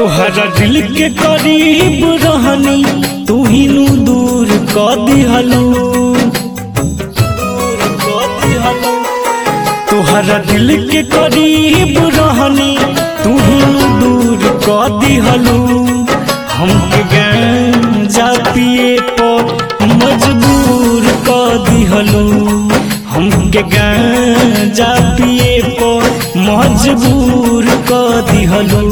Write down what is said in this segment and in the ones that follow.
तोहरा दिल के करीब रहनी तू ही नु दूर क दिहलू तोहरा दिल के करीब रहनी तू ही नु दूर क दिहलू हमके गांजा पिए पर मजबूर क दिहलू हमके गांजा पिए पर मजबूर क दिहलू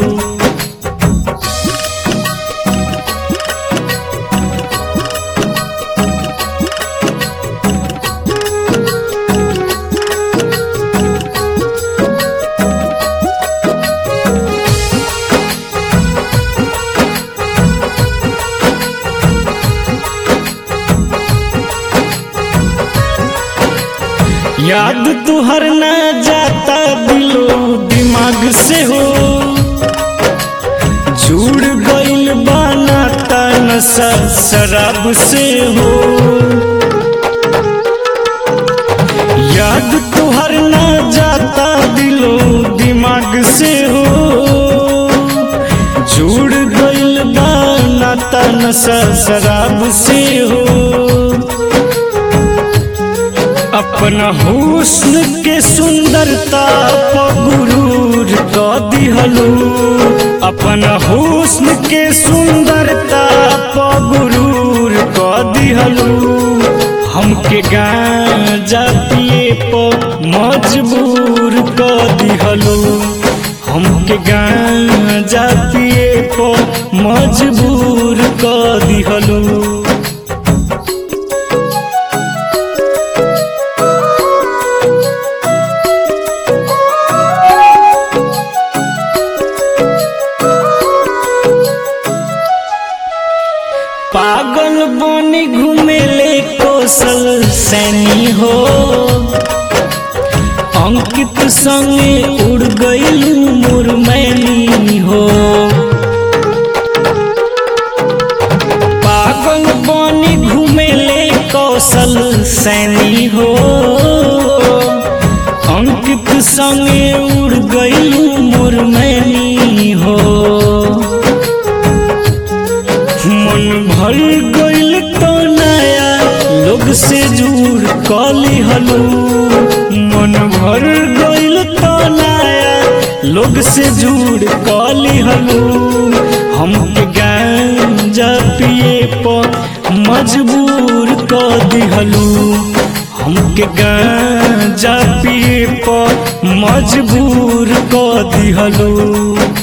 याद तुहर ना जाता दिलो दिमाग से हो जुड़ गइल बनाता नशा शराब से हो याद तुहर ना जाता दिलो दिमाग से हो जुड़ गइल बनाता नशा शराब से हो अपना हुस्न के सुंदरता पर गुरूर क दिहलू अपना हुस्न के सुंदरता पर गुरूर क दिहलू हमके गांजा पिए पर मजबूर क दिहलू हमके गांजा पिए पर मजबूर क दिहलू पागल बनी घूमेले कौशल सैनी हो अंकित संगे उड़ गईल मुरमैनी हो पागल बनी घूमेले कौशल सैनी हो अंकित संगे उड़ गईल मुरमैनी हो मन भर गइल तो नया लोग से जुड़ कली हलू मन भर गइल तो नया लोग से जुड़ कली हलू हमके गांजा पिए पर मजबूर क दिहलू हमके गांजा पिए पर मजबूर क दिहलू